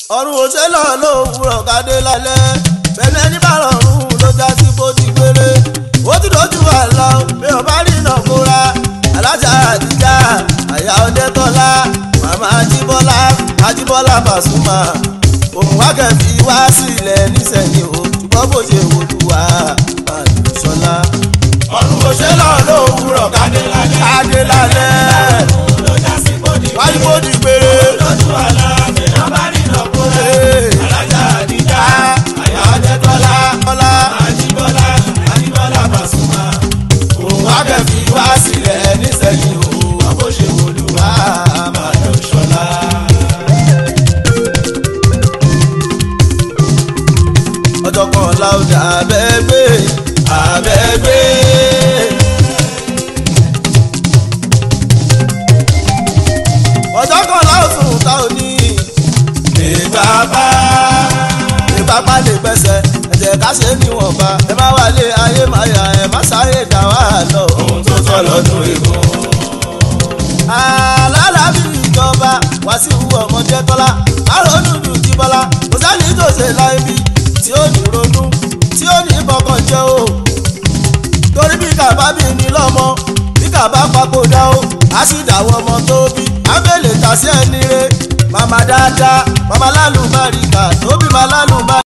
ọ̀run òṣèlú lówùrọ̀ kádé lálẹ́ bẹ́ẹ̀ ẹni bá rọrùn ló já sí bó ti gbére ó ti dojú wà lọ bí o bá rí iná kóra alájà àdìjà àyà ọdẹtọ́lá màmá ajíbọ́lá ajíbọ́lá Pasuma òun wákẹ́bí wá sílẹ̀ nísẹ̀yìn o ṣùgbọ́n bó ṣe wò lù wá àdùsọ́lá. ọ̀run òṣèlú lówùrọ̀ kádé lálẹ́ kádé lálẹ́ ló já sí bódì wáyé bó ti gbére. lójú àlá bẹ́ẹ̀ bá rí iná kóra alájà àdìjà àyà ọdẹtọ́lá Bọ́lá àjíbọ́lá àjíbọ́lá Pasuma òun wákẹ́bí wá sílẹ̀ nísẹ̀yìn o àbó ṣe wòlúwà àmàlẹ́ òṣọlá. ọjọ́ kan láwùjọ abẹ́gbẹ́ abẹ́gbẹ́. ọjọ́ kan láwùjọ ta ò ní ìbábá ìbápá lè pẹ́sẹ̀ ẹ̀jẹ̀ ká ṣe níwọ̀nba ẹ má wálé ayé má yà ẹ má sáré dá wà lọ. ohun tó tọ́ lọ́dún ìbò. alálàbí ìjọba Wàsíù ọmọdé tọ́lá àrònú dùn jí bọ́lá kò sẹ́ni tó ṣe láì bí tí ó ní ronú tí ó ní bọ́kàn jẹ́ o torí bí kàbá bí ní lọ́mọ bí kàbá papòdà o á sì dàwọ́ ọmọ tó bí abẹ́lẹ̀ tàṣẹ́ ẹni re màmá dáadáa màmá lálùbáríkà tó bí màá lálùbáríkà.